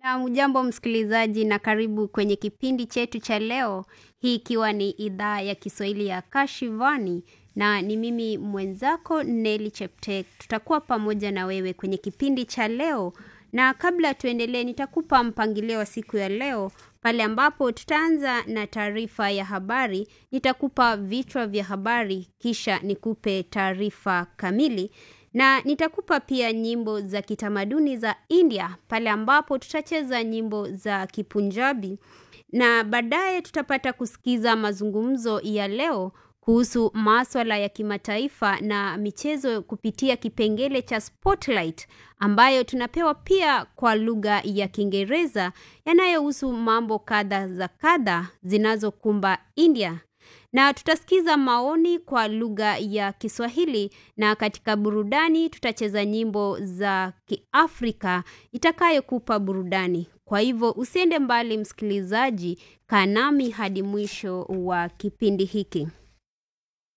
Na ujambo msikilizaji na karibu kwenye kipindi chetu cha leo, hii ikiwa ni idhaa ya Kiswahili ya Kashivani na ni mimi mwenzako Nelly Cheptek. Tutakuwa pamoja na wewe kwenye kipindi cha leo na kabla tuendelee nitakupa mpangilio wa siku ya leo pale ambapo tutaanza na taarifa ya habari, nitakupa vichwa vya habari kisha nikupe taarifa kamili na nitakupa pia nyimbo za kitamaduni za India pale ambapo tutacheza nyimbo za Kipunjabi na baadaye tutapata kusikiza mazungumzo ya leo kuhusu maswala ya kimataifa na michezo kupitia kipengele cha Spotlight ambayo tunapewa pia kwa lugha ya Kiingereza yanayohusu mambo kadha za kadha zinazokumba India na tutasikiza maoni kwa lugha ya Kiswahili na katika burudani tutacheza nyimbo za Kiafrika itakayokupa burudani. Kwa hivyo usiende mbali msikilizaji, kaa nami hadi mwisho wa kipindi hiki.